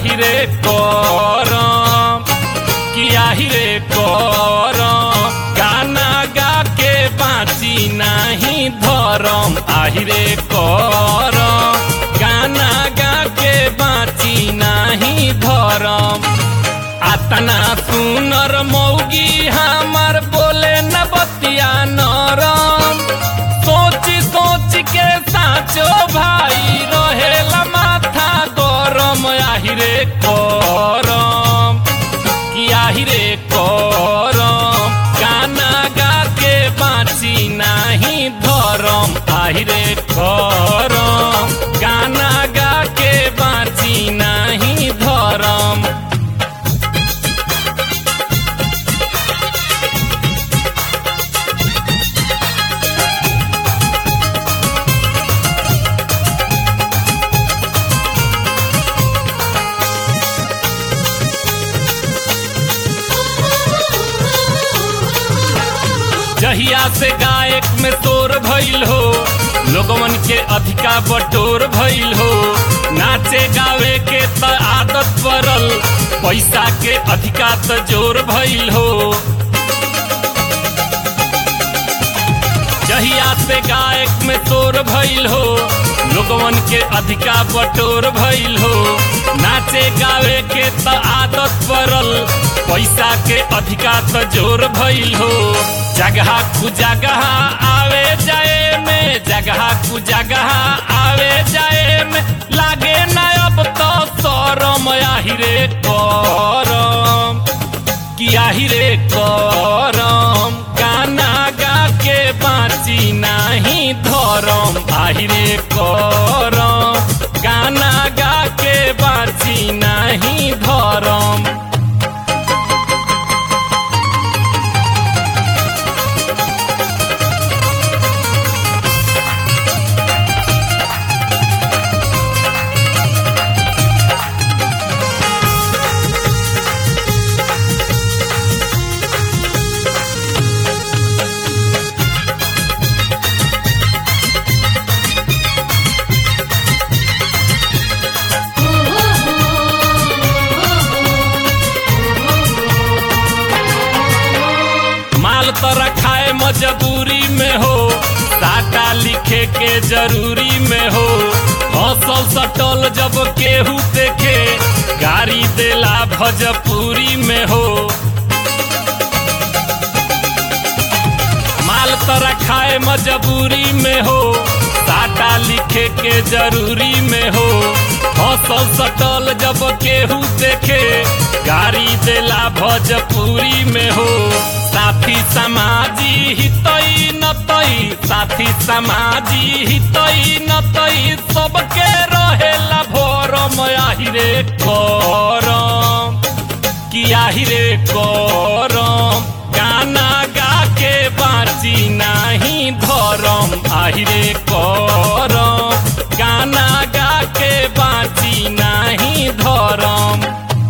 আহিরে করম কি আহিরে করম গানা গাকে বাঁচি নাহি ধরম আহিরে করম গানা গাকে বাঁচি নাহি ধরম আতনা সুনর মৌগি हमार बोले न बतिया नरम सोच सोच के साचो भाई रहेला माथा गरम আহিरे करम कि আহিरे करम गाना गा के बाँची नाही धरम আহিरे करम गाना गा के बाँची नाही धरम जहिया से गायक में तोर भइल हो लोगमन के अधिका बटोर भइल हो नाचे गावे के त आदत पड़ल पैसा के अधिका त जोर भइल हो जहिया से गायक में तोर भइल हो लोगवन के अधिका बटोर भइल हो नाचे गावे के त आदत पड़ल पैसा के अधिका त जोर भइल हो जगह कु जगह आवे जाए में जगह कु जगह आवे जाए में लागे न अब तो सरम আহিरे करम कि আহিरे करम गाना गा के बाँची नाही धरम আহিरे करम गाना गा के बाँची नाही धरम माल तोरा खाए मजबूरी में हो साटा लिखे के जरूरी में हो हौसल सटल जब केहू देखे गाड़ी देला भजपुरी में हो माल तोरा खाए मजबूरी में हो साटा लिखे के जरूरी में हो हौसल सटल जब केहू देखे गाड़ी देला भजपुरी में हो साथी समाजी हितई नतई साथी समाजी हितई नतई सबके रहेला भोरम আহিरे करम कि আহিरे करम गाना गा के बाँची नाही धरम আহিरे करम गाना गा के बाँची नाही धरम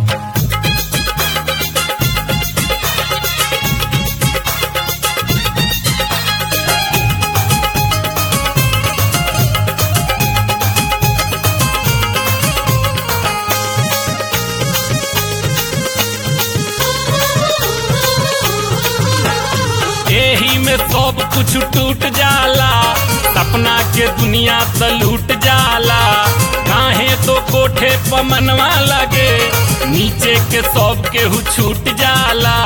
एही में सब कुछ टूट जाला सपना के दुनिया त लूट जाला काहे तो कोठे पर मनवा लगे नीचे के सब केहू छूट जाला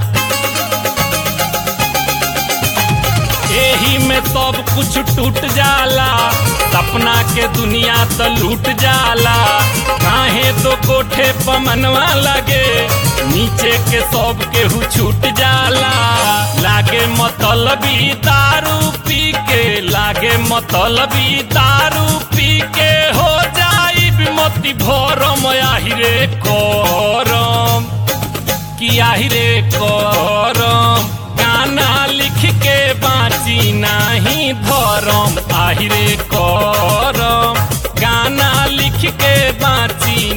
एही में सब कुछ टूट जाला सपना के दुनिया त लूट जाला काहे तो कोठे पर मनवा लगे नीचे के सब केहू छूट जाला लागे मतलबी दारू पी के लागे मतलबी दारू पी के हो जाई विमति भरम আহিरे करम कि আহিरे करम गाना लिख के बाँची नाही धरम আহিरे करम गाना लिख के बाँची